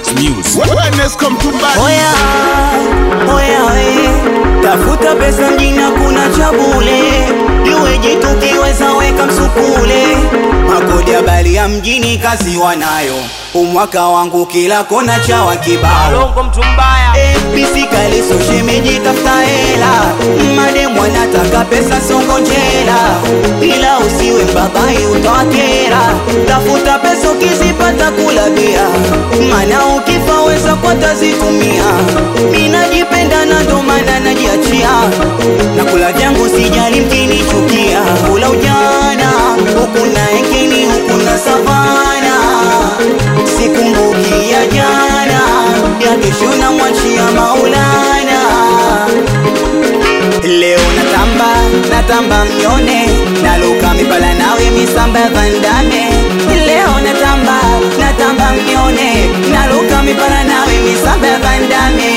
Music. Wellness come to mbali. Oya, oya we, tafuta pesa mjini kuna cha bure, iweje tukiweza weka msukule, makodi ya bali ya mjini kazi wanayo, umwaka wangu kila kona chawa kibao Longo mtu mbaya Eh, bisikali so shemeji tafuta hela mademu anataka pesa songo njela ila usiwe mbabai utawakera tafuta pesa ukizipata kula bia mana ukifa weza kwa tazitumia minajipenda na ndo maana najiachia na kula vyangu sijali mkinichukia kula ujana huku na ekini huku na savana sikumbuki ya jana ya kesho na mwachia maulana leo natamba natamba mnyone naluka mipala nawe misamba ya vandame leo natamba natamba mnyone naluka mipala nawe misamba ya vandame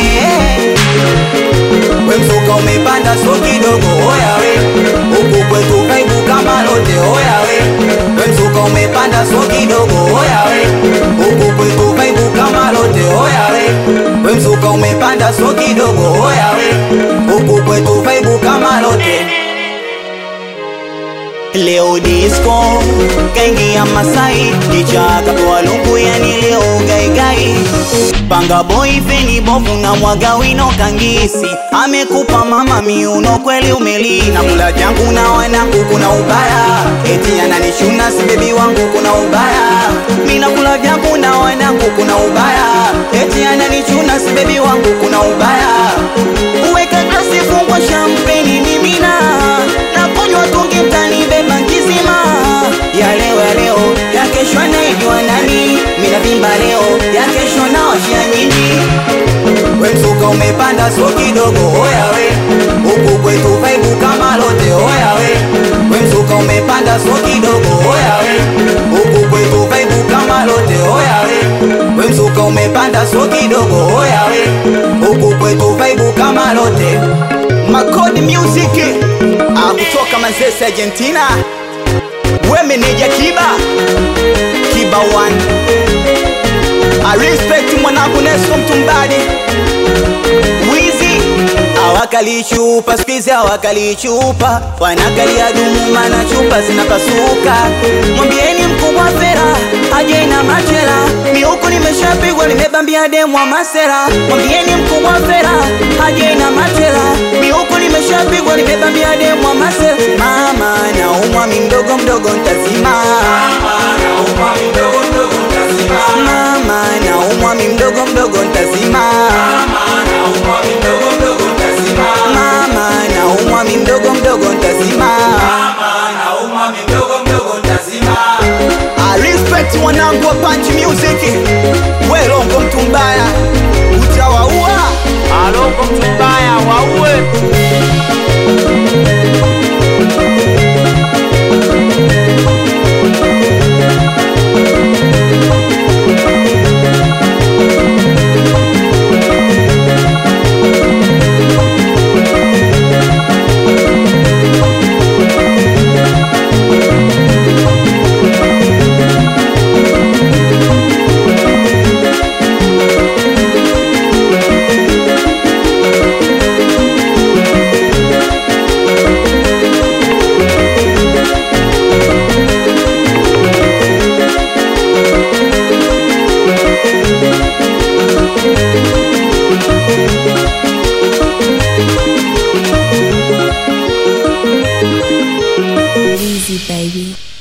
we mzuka umepanda so kidogo oya we huku kwetu kaibu kama lote oya we we mzuka umepanda so kidogo oya we huku kwetu kaibu kama lote oya we we mzuka umepanda so kidogo oya we huku kwetu kaibu kama lote Leo disco kaingia Masai, kichaka kwa lungu yani leo gaigai. Panga boy feni bovu na mwaga wino kangisi, amekupa mama miuno kweli umeli na kula jangu na wanangu kuna ubaya, eti ananishuna si bebi wangu kuna ubaya, mina kula vyangu na wanangu kuna ubaya, eti ananichuna si bebi wangu kuna ubaya, uweka glasi fungwa champagne ni mina na kunywa tungi mtani beba kizima ya leo ya leo ya kesho anaijua nani mina vimba leo ya kesho na washia nyinyi we msuka umepanda so kidogo oya we huku kwetu vaibu kama lote oya we we msuka umepanda so kidogo oya we huku kwetu vaibu kama lote oya we we msuka umepanda so kidogo oya we huku kwetu vaibu kama lote Makodi Music ah, kutoka Manzese Argentina, we meneja Kiba Kiba one I respect mwanangu Nesco Mtumbadi Wizi awakali chupa skuizi awakali chupa wanakalia dumu mana chupa zinapasuka mwambieni mkubwa fera aje na machela miuku nimeshapigwa nimebambia demwa masera mwambieni mkubwa fera aje na machela miuku nimeshapigwa nimebambia demwa masera mama naumwa mi mdogo mdogo ntazima mama naumwa mi mdogo mdogo ntazima mama naumwa mi mdogo mdogo ntazima mama naumwa mi mdogo mdogo ntazima I respect wanangu wa Punch Music werongo mtu mbaya utawaua Alongo mtu mbaya waue Easy, baby.